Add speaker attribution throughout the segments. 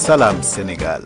Speaker 1: Salam Sénégal.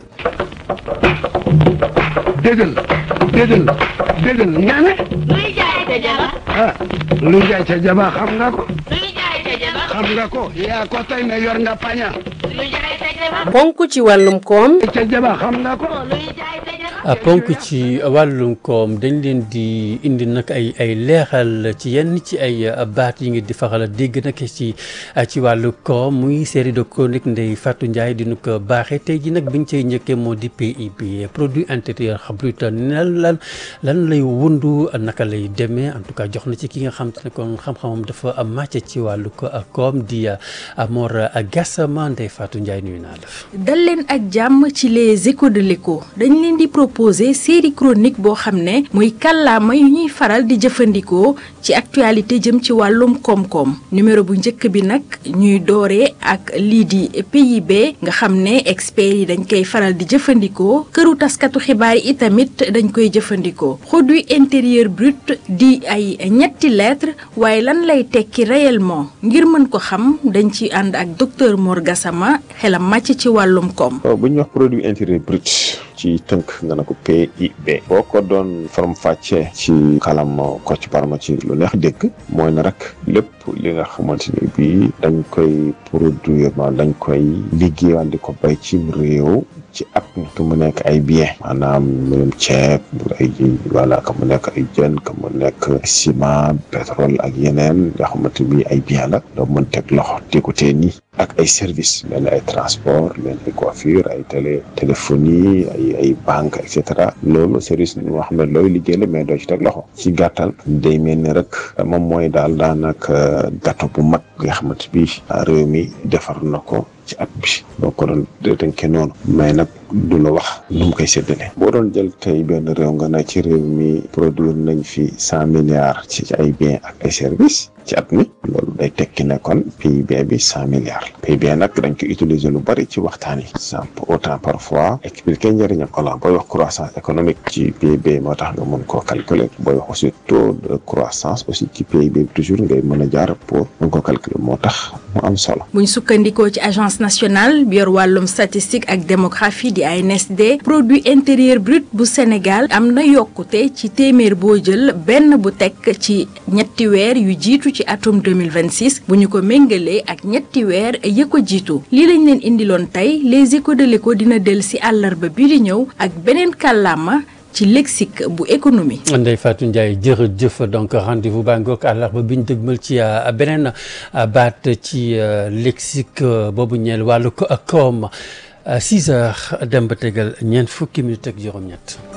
Speaker 2: déggal déggal déggal nga ne
Speaker 3: luy jaay ca jaba
Speaker 2: ah lu jaay ca jaba xam nga ko
Speaker 3: luy jaay ca jaba
Speaker 2: xam nga ko yaa ko tey ne yor nga paña
Speaker 3: luy jaay ca jaba
Speaker 4: ponk ci wàllum koom
Speaker 2: ca jaba xam nga ko
Speaker 3: luy jaay ca jaba
Speaker 5: a ponk ci wàllum koom dañ leen di indi nag ay ay leexal ci yenn ci ay baat yi ngi di faxal a dégg nag ci ci wàllu koom muy série de chronique Ndeye Fatou Ndiaye di nu ko baaxee tey ji nag biñ cay njëkkee moo di PIB produit intérieur brut lan lan lan lay wundu naka lay demee en tout cas jox na ci ki nga xam te ne kon xam-xamam dafa màcc ci wàllu ko koom di Mor Gassama Ndeye Fatou Ndiaye nuyu naa la.
Speaker 6: dal leen ak jàmm ci les échos de l'écho dañ leen di proposer série chronique boo xam ne muy kàllaama yu ñuy faral di jëfandikoo ci actualité jëm ci wàllum koom-koom numéro bu njëkk bi nag ñuy dooree ak lii di PIB nga xam ne experts yi dañ koy faral di jëfandikoo këru taskatu xibaar yi itamit dañ koy jëfandikoo produit intérieur brut di ay ñetti lettres waaye lan lay tekki réellement ngir mën ko xam dañ ci ànd ak docteur Mor Gassama xelam màcc ci wàllum koom.
Speaker 7: bu ñuy wax produit intérieur brut ci tënk nga ne ko PIB boo ko doon faram fàccee ci xalam Kocc Barma ci lu neex dégg mooy na rek lépp li nga xamante ni bii dañ koy produire ma dañ koy liggéeyal di ko bay ci réew ci at mi que mu nekk ay bien maanaam mbirum ceeb ay voilà que mu nekk ay jën que mu nekk ciment pétrole ak yeneen yoo xamante ni ay bien la doo mën teg loxo di ko tee nii ak ay service mel ni ay transport mel ni ay coiffure ay télé téléphonie ay ay banque et cetera loolu service moo xam ne looy liggéey la mais doo ci teg loxo ci gàttal day mel ni rek moom mooy daal daanaka gâteau bu mag nga xamante bi réew mi defar na ko ci at bi boo ko doon tënkee noonu mais nag du la wax nu mu koy séddale boo doon jël tey benn réew nga ne ci réew mi produire nañ fi cent milliards ci ay biens ak ay services ci at mi loolu day tekki ne kon PIB bi cent milliards la PIB nag dañ ko utiliser lu bari ci waxtaan yi sans pour autant parfois expliquer njëriñam voilà booy wax croissance économique ci PIB moo tax nga mën koo calculer booy wax aussi taux de croissance aussi ci PIB bi toujours ngay mën a jaar pour mën ko calculer moo tax mu am solo.
Speaker 6: buñ sukkandikoo ci agence nationale bi yor wàllum statistique ak démographie di ANSD produit intérieur brut bu Sénégal am na yokkute ci téeméer boo jël benn bu tekk ci ñetti weer yu jiitu ci atum 2026 bu ñu ko méngalee ak ñetti weer ya ko jiitu lii lañ leen indiloon tey les échos de l'écho dina del si àllarba bi di ñëw ak beneen kàllaama ci lexique bu économie.
Speaker 5: Ndeye Fatou Ndiaye jërëjëf donc rendez-vous baa ngoog àllarba bi ñu dëgmal ci beneen baat ci lexique boobu ñeel wàllu koom 6 heures dem ba tegal ñeent fukki minutes ak juróom-ñett.